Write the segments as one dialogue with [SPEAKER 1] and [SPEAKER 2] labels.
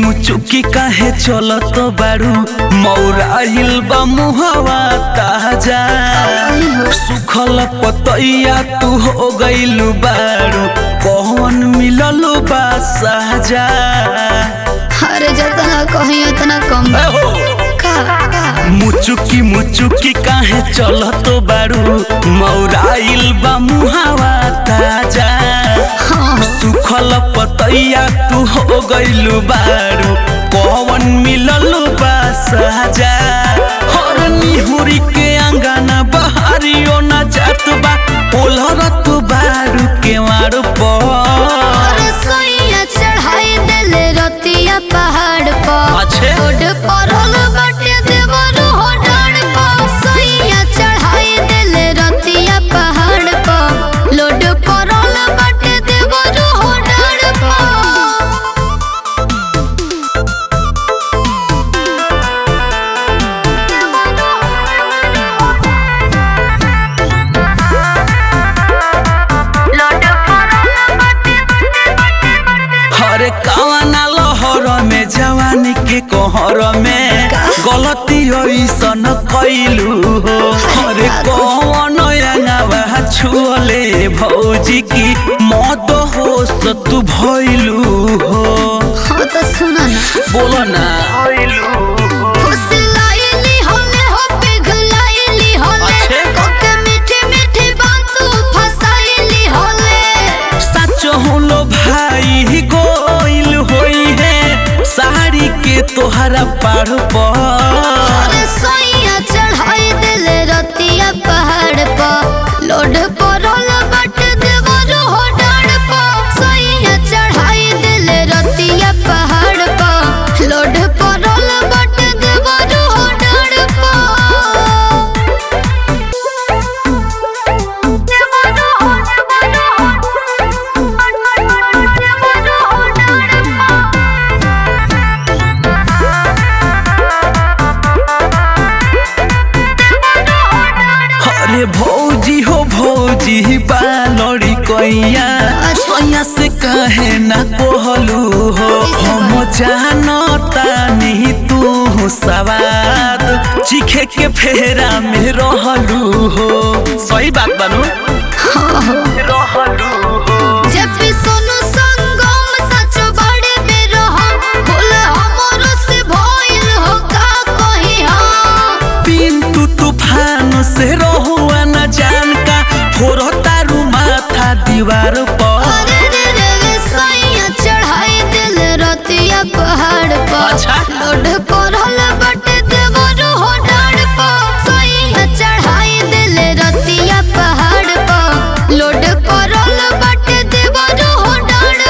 [SPEAKER 1] मुचुकी काहे चलत बारू मौराइल बा मुहवा ताजा सुखल पतैया तू हो गइलू बारू कौन मिलल बा साजा
[SPEAKER 2] अरे जतना कहीं उतना कम
[SPEAKER 1] ए हो
[SPEAKER 2] का का
[SPEAKER 1] मुचुकी मुचुकी काहे चलत बारू मौराइल बा मुहावा ताजा
[SPEAKER 2] हाँ
[SPEAKER 1] सुखल पतैया तू हो गइलू बारू कौन मिलल बा साजा हर निहुरी के अंगना बहारियो ना जात बा ओलरत बारू के मार पर
[SPEAKER 2] अरे सोइया चढ़ाई देले रतिया पहाड़ पर
[SPEAKER 1] अच्छे।
[SPEAKER 2] रोड पर होल बाटे देवरो हो डाड़ पर सोइया चढ़ाई देले रतिया पहाड़ पर लोड पर होल बाटे देवरो हो डाड़
[SPEAKER 1] हरे कवना लहर में जवानी के कहर में गलती ऐसन कैलू हो हरे कवन अंगवा छुअले भौजी की मद होश तू भइलू हो
[SPEAKER 2] हाँ तो सुना ना
[SPEAKER 1] बोलो ना
[SPEAKER 2] फुसलाइली होले हो पिघलाइली होले
[SPEAKER 1] अच्छे।
[SPEAKER 2] कोके मीठी मीठी बातू फसाइली होले
[SPEAKER 1] सच होलो भाई गोइल होई है साड़ी के तोहरा पाड़ पर
[SPEAKER 2] अरे सोइया चढ़ाई देले रतिया पहाड़ पर लोड परल बट देवरो हो डाड़ पर सोइया चढ़ाई देले रतिया पहाड़ पर लोड परल बट देवरो हो डाड़
[SPEAKER 1] अरे भौजी हो भौजी बालड़ी कैया सैया से कहे ना कहलू हो हम जानता नहीं तू सवाद चीखे के फेरा में रहलू हो सही बात बनू रहलू हो
[SPEAKER 2] जब भी सोनू संगम सच बड़े बेर हम भूल हमरो से भइल हो का कही हम
[SPEAKER 1] पिंटू तूफान से रहुआ न जान का फोरो तारू माथा दीवार पर
[SPEAKER 2] अरे रे रे रे सैया चढ़ाई दिल रतिया पहाड़ पर
[SPEAKER 1] अच्छा।
[SPEAKER 2] लोड परल बटे देवरो हो डाड़ पर सैया चढ़ाई दिल रतिया पहाड़ पर लोड परल बटे देवरो हो डाड़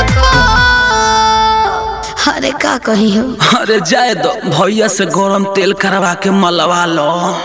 [SPEAKER 2] पर अरे का कही हो
[SPEAKER 1] अरे जाए दो भैया से गरम तेल करवा के मलवा लो